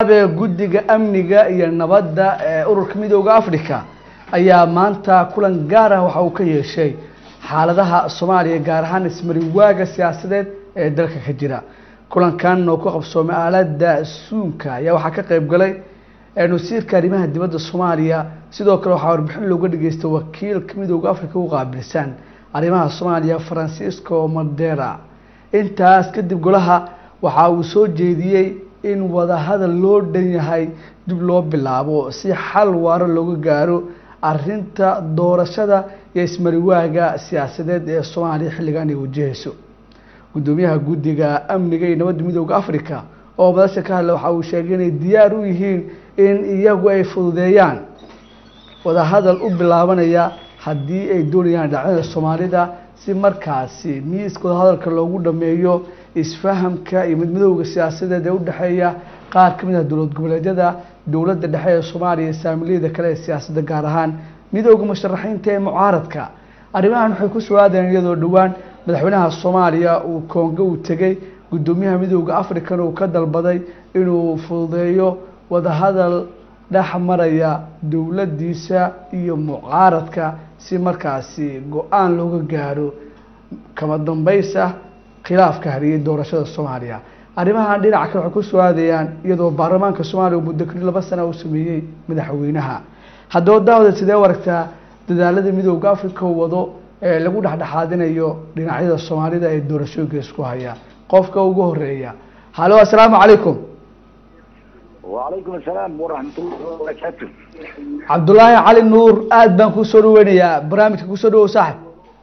ee guddiga amniga iyo nabadda ee ururka midooda africa ayaa maanta kulan gaar ah waxa uu ka yeeshay xaaladaha soomaaliya gaar ahaan ismariwaaga siyaasadeed ee dalka ka jira kulankan oo ku qabsoomay aalada suunka ayaa waxaa ka qeyb galay wasiirka arrimaha dibadda soomaaliya sidoo kale waxaa warbixin looga dhageystay wakiilka midooda africa u qaabilsan arrimaha soomaaliya francisco madera intaas kadib golaha waxa uu soo jeediyey in wadahadal loo dhan yahay dib loo bilaabo si xal waaro looga gaaro arinta doorashada iyo ismariwaaga siyaasadeed ee soomaaliya xilligan ay wajahayso guddoomiyaha guddiga amniga iyo nabadda midooda africa oo madasha ka hadla waxa uu sheegay inay diyaar u yihiin in iyagu ay fududeeyaan wadahadal u bilaabanaya haddii ay doonayaan dhacdada soomaalida si markaasi miiska wadahadalka loogu dhameeyo isfahamka iyo midmadowga siyaasadeed ee udhexeeya qaar kamid ah dowlad goboleedyada dowladda dhexe ee soomaaliya iyo saamiliyada kale ee siyaasadda gaar ahaan midooda musharaxiinta ee mucaaradka arrimahan waxay ku soo aadeen iyadoo dhowaan madaxweynaha soomaaliya uu koongo uu tegey guddoomiyaha midooda africana uu ka dalbaday inuu fududeeyo wadahadal dhex maraya dowladdiisa iyo mucaaradka si markaasi go-aan looga gaaro kama dambaysa khilaafka hariyay doorashada soomaaliya arrimahan dhinaca kale waxay ku soo aadayaan iyadoo baarlamaanka soomaaliya uu muddo keli laba sana uu sameeyey madaxweynaha haddaba daawada sidee u aragtaa dadaalada midooda africa uu wado ee lagu dhexdhexaadinayo dhinacyada soomaalida ee doorashooyinka isku haya qofka ugu horeeya halo assalaamu calaykum وعليكم السلام ورحمة الله وبركاته cabdullaahi cali nuur aada baan kusoo dhaweynayaa barnaamijka kusoo dhawow saaxib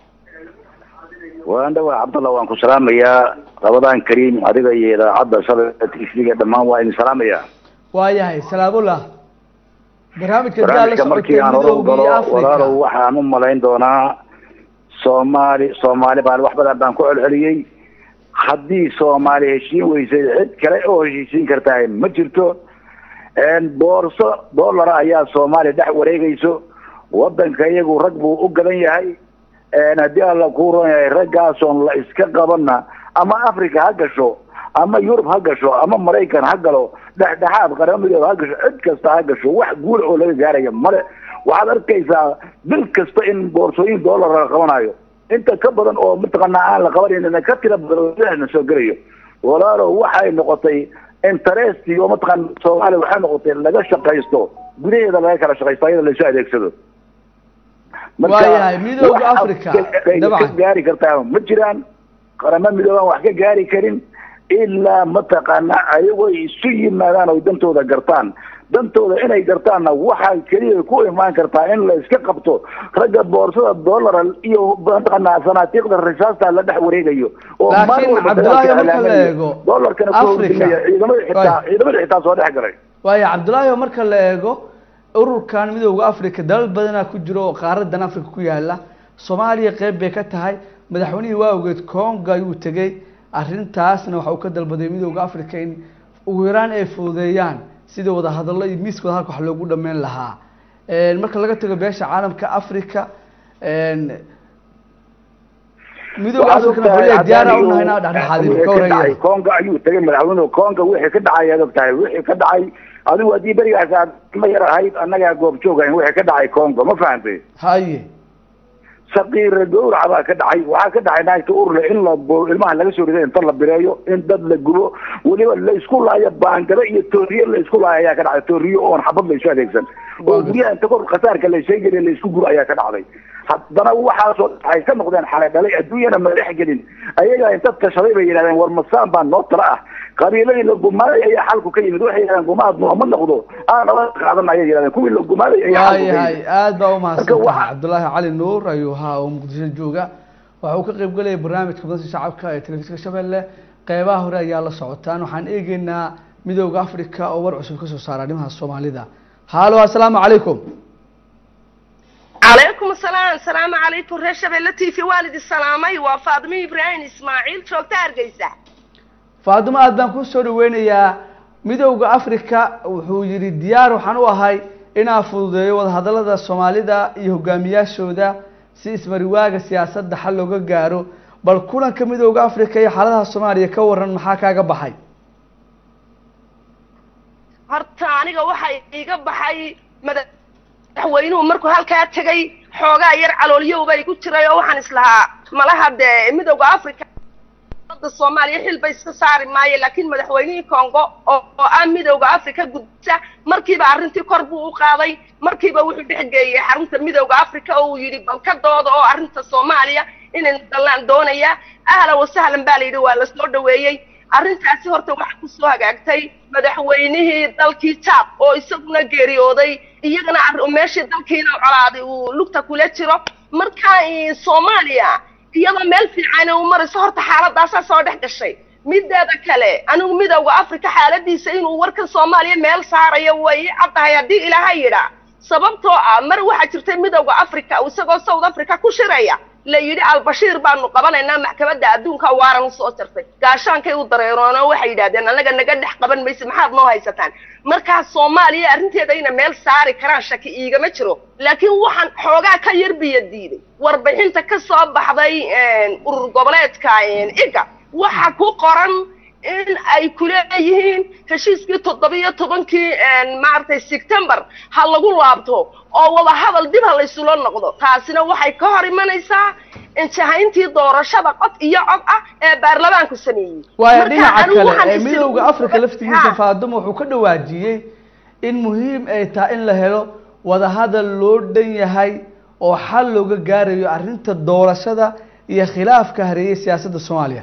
waan dhawaa cabdallah waan ku salaamayaa rabadaan kariim adiga iyo idaacadda shabaka tv-ga dhammaan waa idin salaamayaa waayahay salaamullah barnaamijka daal la barnaamijka markii socotay aan hore u midooda iyo galo walaalow africa waxaan u malayn doonaa soomaali soomaali baan wax badan baan ku celceliyey haddii soomaali heshiin weysay cid kale oo heshiisiin kartaa ma jirto boorso dollara ayaa soomaaliya dhex wareegayso wadanka iyagu rag buu u gadan yahay haddii alla kuu ron yahay raggaasoon la iska qabanna ama africa ha gasho ama yurub ha gasho ama maraykan ha galo dhexdhexaad qaramidooda ha gasho cid kasta ha gasho wax guul oo laga gaaraya male waxaad arkaysaa bil kasta in boorsooyin dollar la qabanayo inta ka badan oo mataqaanaa aan la qabanaynin ka tira badan soo gelayo walaalow waxay noqotay interest oo mataqaana soomaaliya waxay noqotay laga shaqaysto gudaheeda laga kala shaqaysto ayada laysu adeegsado Waayahay, midowga wax Africa, ka- ka dabcan. gaari kartaa ma jiraan qaramo midoobaan wax ka gaari karin ilaa mataqaana ayagoo isu yimaadaan oy dantooda gartaan dantooda inay gartaanna waxaa keliya ku imaan kartaa in la iska qabto ragga boorsada dollara iyo mataqaana sanaatiiqda risaasta la dhex wareegayo oo Laakiin maalin walba Cabdullaahi dagaalka marka la iclaamanayo. eego, dollarkana ku Africa. hordimaya ciidamada xitaa Right. ciidamada xitaa soo dhex galay waayo cabdullaahi oo marka la eego ururkan midooda africa dalal badanaa ku jiro oo qaaradan africa ku yaala soomaaliya qeyb bay ka tahay madaxweynihii waa ogeed congo ayuu tegey arrintaasna waxa uu ka dalbaday midooda africa in ugu yaraan ay fududeeyaan sidii wadahadallo iyo miiska wadahadalka wax loogu dhameyn lahaa marka laga tago beesha caalamka africa midooda Waxaad africa ogtahay wuxuu diyaara haddaan unahay inaa iyo- dhexdhexaadin wixii ka ka dhacay wareegaya konga ayuu tegay madaxweynuhu konga wixii ka dhacay aad ogtahay wixii ka dhacay adigu haddii berigaas aad ma yar ahayd annagaa goob joogayn wixii ka dhacay kongo ma fahantay haye saqiira gowraca baa ka dhacay waxaa ka dhacay naagta urle in la bo- ilmaha laga soo riday inta la bireeyo in dad la gubo weliba la isku laayo baangado iyo tooriye la isku laayo ayaa ka dhacday tooriye oon xabad la isu adeegsan oo guryaha inta kor khasaarka la sheegeliya la isku guro ayaa ka dhacday haddana waxaasoo waxay ka noqdeen xalay dhalay adduunyana ma dhex gelin ayagaa inta tashaday bay yidhahdeen war masaan baa noo tala ah qabiiladii la gumaaday ayaa xalku ka yimid waxay yidhahdeen gumaad nooma noqdo aan nala qaadan ayay yidhahdeen kuwii la gumaaday ayaa xalku ka waayahay yimid aada baa umahadsan Marka tahay waxa- cabdullaahi cali nuur ayuu ahaa oo muqdisho jooga waxa uu ka qeyb galaya barnaamijka madasha shacabka ee telefishinka shabeelle qeybaha hore ayaa la socotaan waxaan eegeynaa midooda africa oo war cusub kasoo saara arrimaha soomaalida halo assalaamu calaykum calaykum asalaam asalaamu calaykum reer shabeelle t v waan idin salaamay waa faadimo ibraahim ismaaciil joogta hargeysa faadimo aad baan ku soo dhaweynayaa midooda africa wuxuu yidhi diyaar waxaan u ahay inaan fududeeyo wadahadalada soomaalida iyo hogaamiyaashooda si ismariwaaga siyaasadda xal looga gaaro bal kulanka midooda africa iyo xaaladaha soomaaliya ka waran maxaa kaaga baxay horta aniga waxay iga baxay madaxweynuhu markuu halkaa tegay xoogaa yar caloolyow igu jiray oo waxaan islahaa malaha dee midowda africa da soomaaliya xil ba iska saari maayo laakiin madaxweynihii congo oo oo ah midowda africa gudbisa markiiba arrintii kor buu u qaaday markiiba wuxuu dhexgeeyey xarunta midowda africa oo uu yidhi balkadooda oo arrinta soomaaliya inaynu dallaan doonaya ahlan wasahlan baa la yidhi waa la soo dhaweeyey arrintaasi horta waxaa kusoo hagaagtay madaxweynihii dalkii jaad oo isaguna geeriyooday iyagana meeshii dalkiina colaaday uu lugta kula jiro marka soomaaliya iyadoo meel fiican u marayso horta xaaladaasaa soo dhex gashay mideeda kale anigu midowda africa xaaladiisa inuu warkan soomaaliya meel saarayo way caddahay haddii ilaaha yidhaa sababtoo ah mar waxaa jirtay midowda africa isagoo south africa ku shiraya la yidhi albashiir baanu qabanaynaa maxkamadda adduunka waaran usoo jartay gaashaankay u dareeroono waxay yidhahdeen annaga naga dhex qaban mayse maxaad noo haysataan markaa soomaaliya arrinteeda ina meel saari karaan shaki iigama jiro laakiin waxaan xoogaa ka yar biyo diiday warbixinta ka soo baxday urur goboleedka iga waxa ku qoran in ay kuleeyihiin heshiiskii toddobiyo tobankii maaragtay sectember ha lagu laabto oo wada hadal dib ha laysula noqdo taasina waxay ka hor imanaysaa injahayntii doorashada cod iyo cod ah ee baarlamaanku sameeyey waayo dhinaca kale ee midowda africa laftigiisa faaduma wuxuu ka dhawaajiyey in muhiim ay tahay in la helo wadahadal loo dhan yahay oo xal looga gaarayo arrinta doorashada iyo khilaafka hareeyay siyaasadda soomaaliya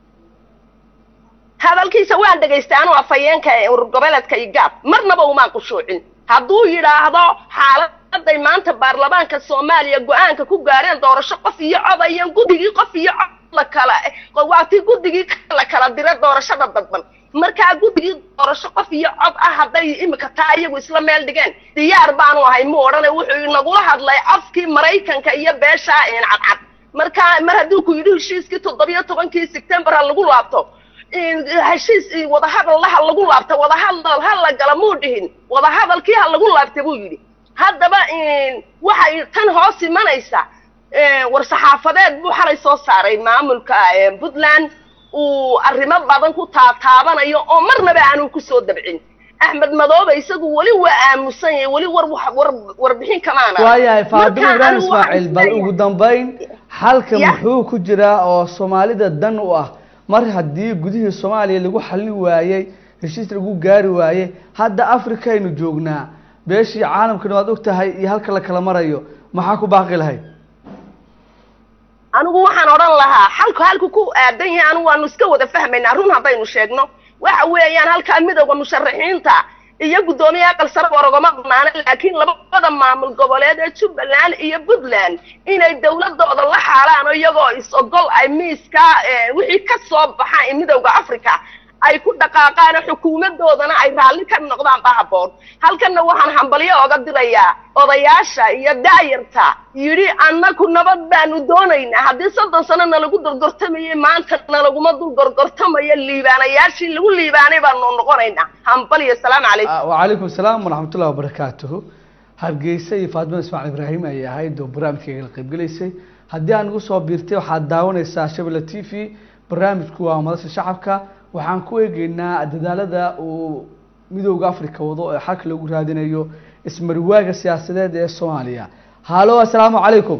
hadalkiisa waan dhegaystay anuu afhayeenka urur goboleedka igaab marnaba umaan qushuucin hadduu yidhaahdo xaaladay maanta baarlamaanka soomaaliya go-aanka ku gaareen doorasho qof iyo cod ayaan guddigii qof iyo cod la kala waa tii guddigii la kala dira doorashada dadban markaa guddigii doorasho qof iyo cod ah hadday imika taa iyagu isla meel dhigeen diyaar baanu ahay mu odhane wuxuu inagula hadlay afkii maraykanka iyo beesha cadcad markaa mar hadduu ku yidhi heshiiskii toddobiyo tobankii sectember ha lagu laabto heshiis wadahadal ha lagu laabta wadahadal ha la gala muu dhihin wadahadalkii ha lagu laabta buu yidhi haddaba waxay tan hoos imanaysa war-saxaafadeed buu xalay soo saaray maamulka puntland uu arrimo badan ku taataabanayo oo marnaba aanu kusoo dabcin axmed madoobe isagu weli waa aamusan yahay weli war war warbixin kamaana waayahay faadimo ibraahim ismaaciil bal ugu dambayn xalka muxuu ku jiraa oo soomaalida dan u ah mar haddii gudihii soomaaliya lagu xallin waayey heshiis lagu gaari waayey hadda africa aynu joognaa beeshii caalamkana waad og tahay iyo halka la kala marayo maxaa ku baaqi lahayd anigu waxaan odhan lahaa xalku halku ku aadan yahay anigu waanu iska wada fahmaynaa run haddaynu sheegno waxa weeyaan halkaa midowda musharaxiinta iyo guddoomiye aqal sare warogama banaana laakiin labada maamul goboleed ee jubbaland iyo puntland inay dawladooda la xaalaan iyagoo is-ogol ay miiska wixii ka soo baxaan midowda africa ay ku dhaqaaqaan xukuumadoodana ay raalli ka noqdaan ba habboon halkanna waxaan hambalyo oga dirayaa odayaasha iyo daayarta yidhi annaku nabad baanu doonaynaa haddii soddon sano nalagu dorgortamayay maanta nalaguma dul gorgortamayo liibaanayaashii lagu liibaanay baanu noqonaynaa hambalyo salaamu calaykum wacalaykum asalaam waraxmatullahi wabarakaatuhu hargeysa iyo faatimo ismaaciil ibraahim ayay ahayd oo barnaamijkayga la qaybgelaysay haddii aan igu soo biirtay waxaad daawanaysaa shabelle t v barnaamijku waa madasha shacabka waxaan ku eegeynaa dadaalada uu midowda africa wado ee xalka lagu raadinayo ismariwaaga siyaasadeed ee soomaaliya halo assalaamu calaykum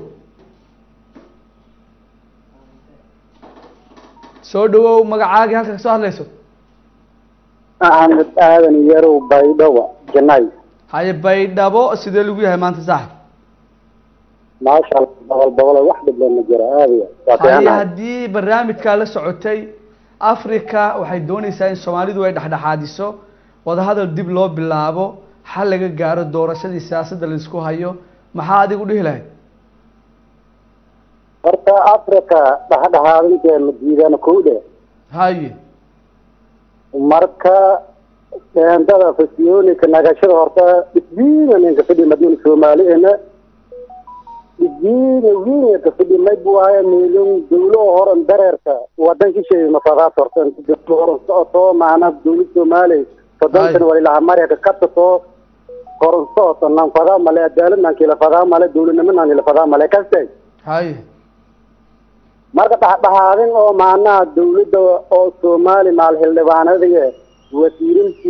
soo dhawow magacaagii halka kasoo hadlayso axmed aadan yarow baydhabo janay haye baydhabo sidee lagu yahay maanta saaxib maasha allah boqol boqol wax dhibleen ma jiro aadaya waa haye fiicanahay haddii barnaamijkaa la socotay africa waxay doonaysaa in soomaalidu ay dhexdhexaadiso wadahadal dib loo bilaabo xal laga gaaro doorashadii siyaasadda laisku hayo maxaa adigu dhihi lahayd horta africa dhexdhexaadinteena diidana kow dhe haye marka eendada fasiyoonika nagashada horta isbiina ninka fidhi madina soomaaliena isbiina wiina ka fidhi may buwaaya meelun dawlo horan dareerka wadanki shay mafadaas horta dawlo horan socoto maana dawlad soomaaliya soddonkan walilaha mareka katasoo horan socoto nan fadaa male adaalad nan kila fadaa male dawladnimo nan kila fadaa male kastay haye marka dhexdhexaadin oo maanaha dawladda oo soomaali maal xildhibaanadiga wasiirinkii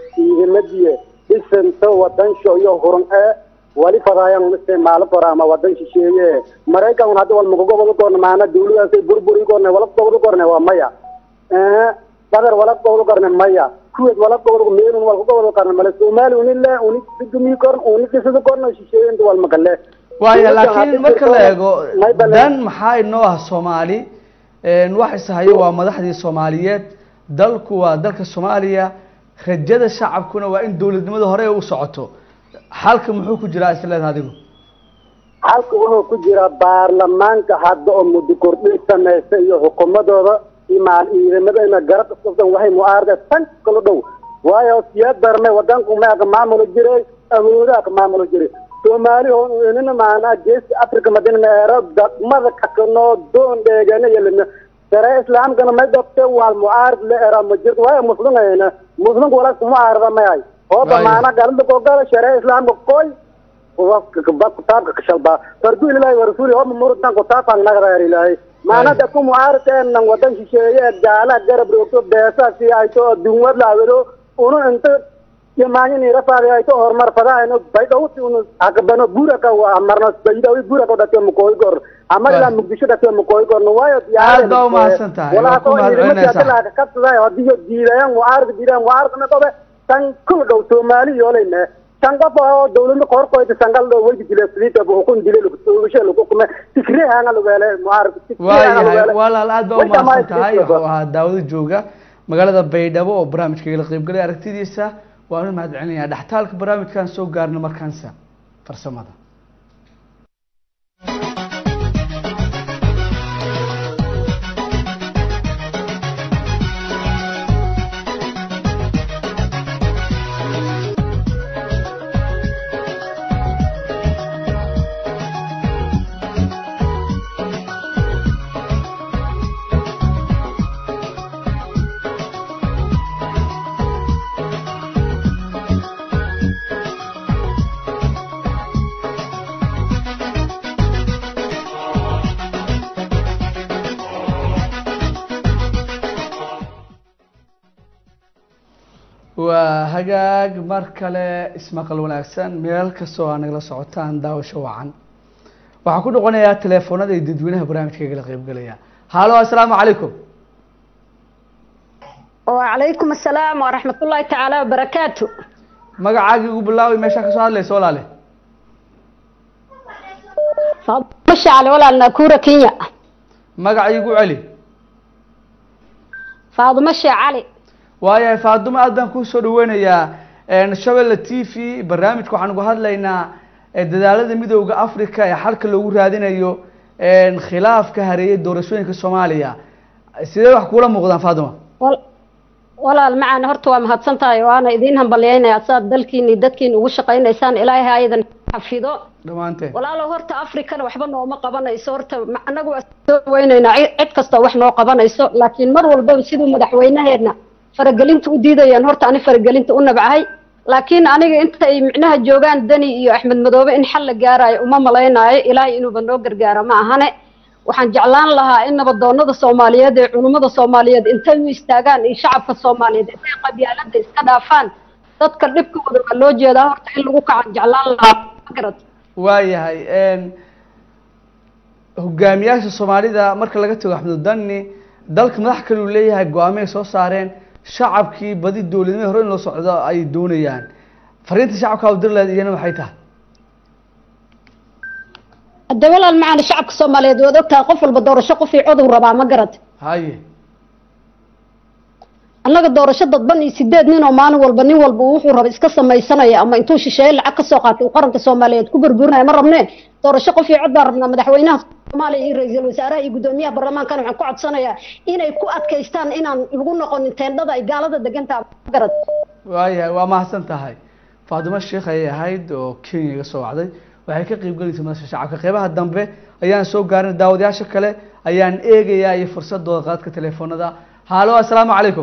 ciidamadiya dhisanta wadansho iyo huran ee wali fadaayan isticmaalo kora ama wadan shisheeye maraykan hadda wal magogobol korna maana dawladaasay burburi korna wala gobol korna waa maya eh badar wala gobol korna maya kuwad wala gobol meelun wala gobol korna male soomaali unile uni dumi korna uni kisada korna shisheeye inta wal magalle waaya laakiin marka la eego dan maxaa inoo ah soomaali wax ishayo waa madaxdii soomaaliyeed dalku waa dalka soomaaliya rajada shacabkuna waa in dawladnimada hore u socoto xalka muxuu ku jiraa isleed adigu halka wuxuu ku jiraa baarlamaanka hadda oo muddo kordhin samaysta iyo xukuumadooda imaan ciidamadana garab isuftan waxay mucaarada tan kala dhow waayo siyaad darme wadanku meaka maamulo jiray awoodaha ka maamulo jiray soomaali oo inina maanaa geeska africa madina meero daqmada kakanoo doon dheegana yelina sare islaamkana may dhabte waa mucaarad la era ma jirto waayo muslimayna muslimka walaas mucaarada mayahay hooba maana galada kogala share islaamka koy kitaabka kashalba fardu ilahi warasuuli hooba murutan kutaabkan nagreer ilahay maana dadku mucaaradeenan wadan shisheeye gaala garab roogto beesa si ayto dunwad laawado unu inta yamaanyini rafaadi ayto horumar fadaayno baydhowti unu akabano buraka amarno baydawi buraka dhate mukooy gor amar ilaa muqdisho dhate mukooy gorno waayo aad baa umahadsan tahay waa ku mahadcelinaysaa kabsaday hadiyo diidayan mucaarada diidayan mucaaradna qobe tan kul dhow soomaali yooleyne tan qof oo dawladda korkoyda sangal dhow weydi dile saliita hukun dile lugusoobishe lagu kume tikreehanga lugele mucaarada waayahay walaal aad baa umahadsan tahay wuxuu ahaa daawado jooga magaalada baydhabo oo barnaamijka igala qaybgalay aragtidiisa waan u mahad celinayaa dhextaalka barnaamijkan soo gaarna markaansa farsamada waa hagaag mar kale ismaqal wanaagsan meel kastoo aa nagala socotaan daawasho wacan waxaan ku noqonayaa teleefoonada iyo dadweynaha barnaamijka igala qaybgalaya halo assalaamu calaykum وعليكم السلام ورحمة الله تعالى وبركاته magacaagii ugu bilaaway meeshaa kasoo hadlaysa walaale مشي على ولا ناكورة كينيا magaca igu celi فاطمة شي علي waayahay faadumo aad baan kusoo dhaweynayaa shabelle t v barnaamijka waxaan uga hadlaynaa dadaalada midooda africa ee xalka loogu raadinayo khilaafka hareeyay doorashooyinka soomaaliya sidee wax kuula muuqdaan faaduma وال- walaal macaan horta waa mahadsan tahay waana idiin hambalyaynayaa saad dalkiini dadkiina ugu shaqaynaysaan ilaahay ha idan xafido dhammaanteen walaalow horta afrikana waxba nooma qabanayso horta ma- anagu waa soo weynaynaa cid cid kasta wax noo qabanayso laakiin mar walbaba siduu madaxweynaheedna faragelinta u diidayaan horta ani faragelinta u nabcahay laakiin aniga inta ay micnaha joogaan dani iyo axmed madoobe in xal la gaarayo uma malaynaayo ilaahay inuuba noo gargaaro ma ahane waxaan jeclaan lahaa in nabadoonada soomaaliyeed ee culummada soomaaliyeed intay u istaagaan iyo shacabka soomaaliyeed intay qabyaalada iska dhaafaan dadka dhibkooda waa loo jeedaa horta in lagu kacan jeclaan lahaa magarad waayahay hogaamiyaasha soomaalida marka laga tago axmed dani dalka madax kale uu leeyahay go-aamay soo saareen shacabkii badi dowladnimada hore in loo socdo ay doonayaan fariinta shacabka awdirleed iyana maxay tahay hadda walaal macaan shacabka soomaaliyeed waad ogtahay qof walba doorasho qofii codow rabaa ma garad haye annaga doorasho dadban iyo sideed nin oo maalin walba nin walba wuxuu raba iska samaysanaya ama intuu shisheeye lacag ka soo qaatay uu qaranka soomaaliyeed ku burburinaya ma rabneen doorasho qofii cod baan rabnaa madaxweynaha soomaaliya iyo ra-iisul wasaaraha iyo guddoomiyaha baarlamaankana waxaan ku codsanayaa inay ku adkaystaan inaan lagu noqonin teendhada ay gaalada degantaha ma garad waayahay waa mahadsan tahay faadimo sheekh ayay ahayd oo kenya iga soo wacday waxay ka qeyb galaysa madasha shacabka qeybaha dambe ayaan soo gaarin daawadayaasha kale ayaan eegayaa iyo fursadooda qaadka teleefoonada halo assalaamu calaykum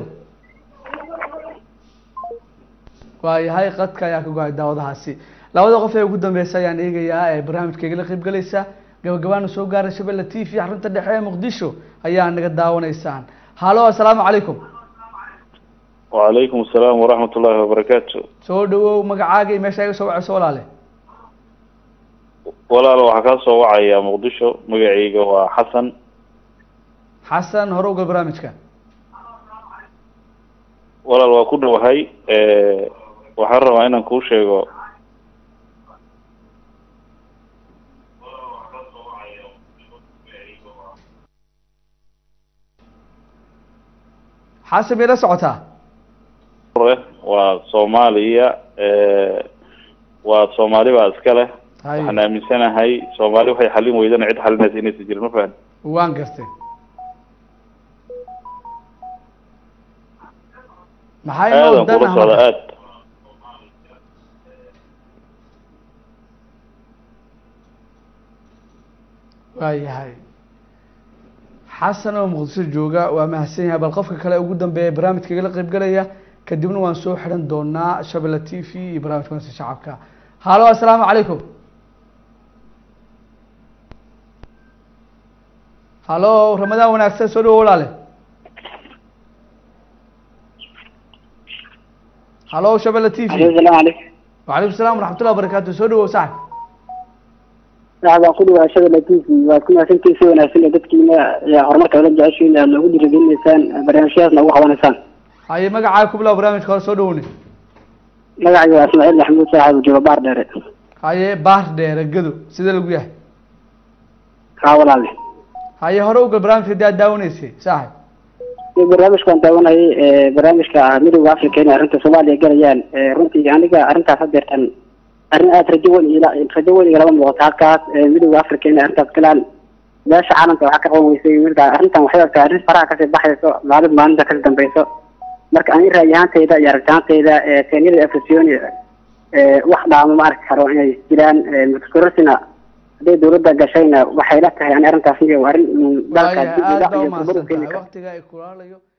waayahay qadka ayaa ka go-ay daawadahaasi labada qof ee ugu dambeysa ayaan eegayaa ee barnaamijka igala qeyb galaysa gabagabaana soo gaaray shabelle t v xarunta dhexe ee muqdisho ayaa naga daawanaysaan halo assalaamu calaykum وعليكم السلام ورحمة الله وبركاته soo dhawow magacaaga iyo meesha iga soo wacayso walaale walaal waxaa kaa soo wacaya muqdisho magacayga waa xasan xasan hore ugal barnaamijka walaal waa ku dhowahay waxaan rabaa inaan kuu sheego xasan bay la socotaa hore waa soomaaliya waa soomaali baa iska leh Hay. waxaan aaminsanahay soomaali waxay xalin weydana cid xalinaysa inaysan jirin ma fahan waan gartay maxay noo aadan kula danaha socda marka? aad waayahay xasan oo muqdisho jooga waa mahadsan yahay bal qofka kale ugu dambeeya barnaamijka igala qaybgalaya kadibna waan soo xiran doonaa shabelle t v iyo barnaamijka wansa shacabka halo assalaamu calaykum halo ramadaan wanaagsan soo dhawo walaale halo shabelle t v السلام عليكم وعليكم السلام ورحمة الله وبركاته soo dhawow saxib waxaa baan ku dhawaashada latiisi waa ku mahadsantiin si wanaagsan ee dadkiina ee horumarka la jeceshiin aad noogu dhiirigelinaysaan barnaamijyadaas noogu qabanaysaan haye magacaaga ku bilaw barnaamijka hore soo dhawowne magacayga waa ismaaciil maxamuud saaxib jooga baar dheere haye baar dheere gado sidee lagu yahay kaa walaale haye hore ugal barnaamijka hadii aad daawanaysay saaxib iyo barnaamijkaan daawanayay ee barnaamijka ah midowda africa inay arrinta soomaaliya galayaan ee runtii aniga arrintaas hadeertan arrin aada rajo weyn ila rajo weyn igalama muuqato halkaas ee midowda africa inay arrintaas galaan meesha caalamka waxaa ka qaban weysay marka arrintan waxay ogtahay arrin faraha kasii baxayso maalin maalinta kasii dambeyso marka ani ra'yi ahaantayda iyo aragtihantayda ee keenyada afrasioni ee wax dhaamo ma arki karo inay jiraan mutakorosina hadday dawladda gashayna waxay la tahay ani arrintaas iyo arrin mm, dalka waayahay dib u aad dhac baa iyo burburin keeni umahadsantahay karta waqtiga ay kulaalayo